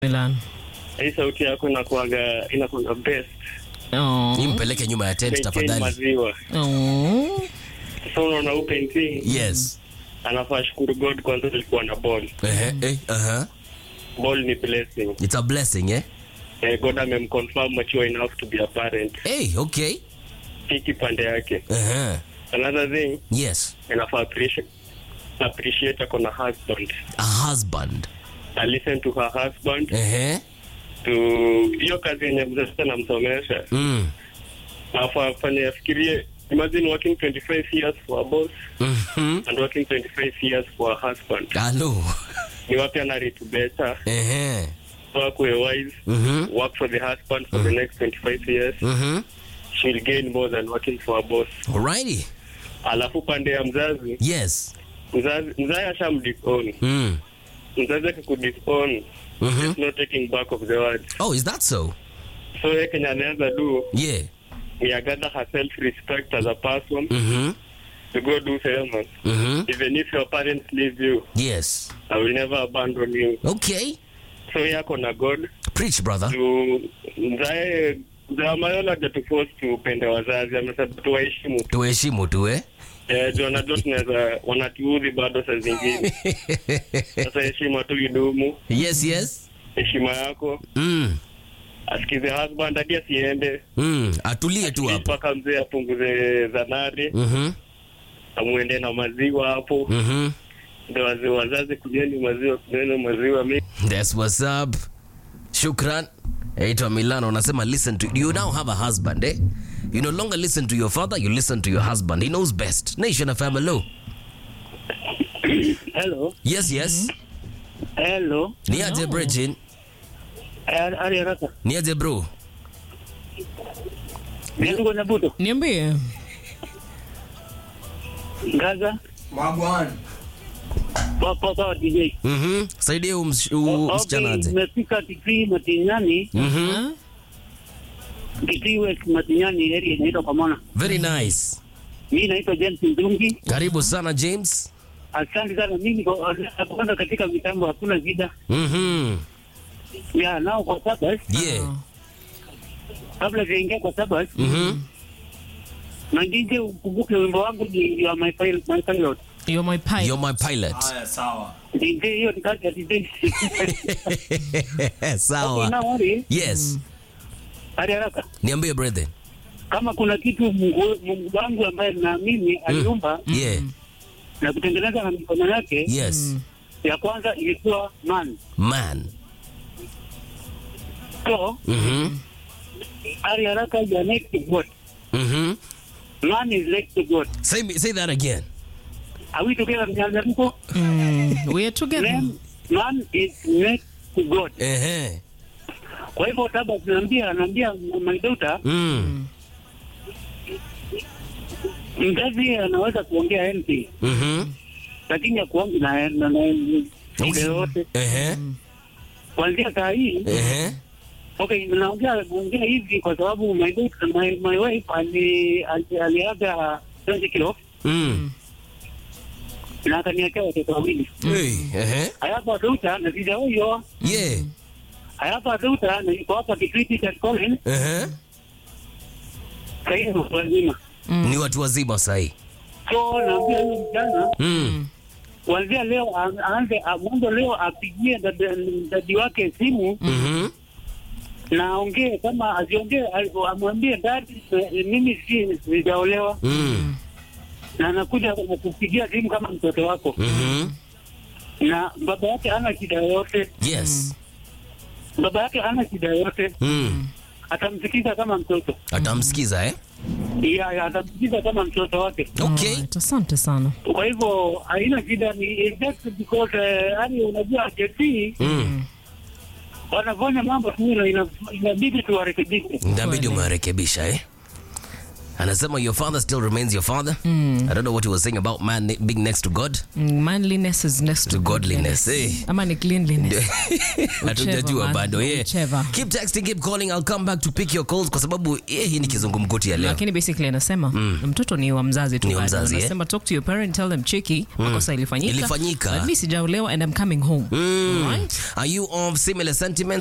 Milan. hii sauti yako inakuaga inakuaga best Oh. Ni mpeleke nyuma ya tent Maintain tafadhali. maziwa Oh. sasa unaona huu painting Yes. anafaa shukuru god kwanza alikuwa na ball Ehe, eh, aha. ball ni blessing It's a blessing, eh? eh, god amemconfirm mature enough to be a parent Hey, okay. hiki pande yake Aha. another thing Yes. inafaa appreciate appreciate ako na husband A husband. I listen to her husband Ehe. to hiyo kazi yenye mzazi anamsomesha Mm. afaa afanye afikirie imagine working 25 years for a boss Mhm. and working 25 years for a husband Hello. ni wapi anaritu better Ehe. work with wise Mhm. work for the husband for the next 25 years Mhm. she'll gain more than working for a boss Alrighty. alafu pande ya mzazi Yes. mzazi mzazi ashamdisown Mm. mzazi akikudisown Mhm. no taking back of the word Oh, is that so? so ye kenya anaweza do Yeah. ni agather her self respect as a person Mhm. to go do famous Mhm. even if your parents leave you Yes. i will never abandon you Okay. so yako na god Preach, brother. tu mzae mzaa mayola hajatuforce tupende wazazi amesema tuwaheshimu tu Tuheshimu tu, eh? Eh, juu wanajua tunaweza wanatuudhi bado saa zingine sasa heshima tu idumu yes, yes. heshima yako Mm. asikize husband hadi asiende Mm. Atulie tu hapo. mpaka mzee apunguze zanari Mhm. amwende na maziwa hapo Mhm. ndo wazee wazazi kunyeni maziwa kunyeni maziwa mi That's what's up. Shukran. Aitwa Milano unasema listen to you now have a husband, eh? You no longer listen to your father, you listen to your husband. He knows best. Nation of hello. Hello. Yes, yes. Hello. Ni aje Bridget? Ari ari haraka. Ni aje bro? Niko na buto. Niambie. Gaza. Wagwan. Papa sawa DJ. Mhm. Saidia huyu ms- huyu msichana Okay, aje. nimefika Kitui Matinyani, Mhm. Huh? Kitui West Matinyani area inaitwa Kamona. Very nice. Mimi naitwa James Ndungi. Karibu sana James. Asante sana. Mimi niko kwanza katika mitambo hakuna shida. Mhm. Ya nao kwa sasa Yeah. kabla sijaingia kwa sasa Mhm. na DJ ukumbuke wimbo wangu ni ya my pilot, my pilot. You're my pipe. You're my pilot. Haya, sawa. DJ hiyo ni kazi ya DJ. Okay, Sawa. now worry. Yes. Ari haraka. Niambie brother. Kama kuna kitu Mungu Mungu wangu ambaye naamini aliumba Yeah. na kutengeneza na mikono yake Yes. ya kwanza ilikuwa man Man. so Mhm. ari haraka ya next to god Mhm. man is next to god Say me, say that again. are we together mnyanyaruko Mm. We are together. man, man is next to god Ehe. kwa hivyo taba tunaambia anaambia my daughter Mm. mzazi anaweza kuongea anything Mhm. lakini akuangi na na na shida yoyote Ehe. kuanzia saa hii Ehe. Okay, naongea naongea hivi kwa sababu my daughter, my, my wife ali ali- aliaga 20 kilo Mm. na akaniachia watoto wawili. Hey. Ehe. I have a daughter na sija huyo. Yeah. I have a daughter na niko hapa Kitui cha Collins. Ehe. Sasa hivi watu wazima. Ni watu wazima sahi. So naambia huyo mjana Mm. kuanzia leo a- aanze a- mwanzo leo apigie dada- dadi wake simu Mhm. na aongee kama asiongee a- amwambie dadi eh, mimi si sijaolewa Mm. na anakuja kupigia simu kama mtoto wako Mhm. na baba yake hana shida yoyote, Yes. baba yake hana shida yoyote, Mm. atamsikiza kama mtoto Atamsikiza eh? ya, ya, atamsikiza kama mtoto wake. Okay. Alright, Asante sana. Kwa hivyo haina shida, ni it's just because eh, yani, unajua JT Mm. wanafanya mambo tu na ina- inabidi tuwarekebishe. Inabidi umewarekebisha eh? anasema your father still remains your father i don't know what he was saying about man ne- being next to god Mm, manliness is next to, To godliness, eh. ama ni cleanliness hatujajua man. bado yeah. Whichever. keep texting keep calling i'll come back to pick your calls kwa sababu yeah, hii ni kizungumkuti ya leo lakini basically anasema mtoto ni wa mzazi tu Ni wa bado. mzazi, eh? anasema talk to your parent tell them cheki makosa ilifanyika Ilifanyika. but mi sijaolewa and I'm coming home Mm. Alright? Are you of similar sentiments?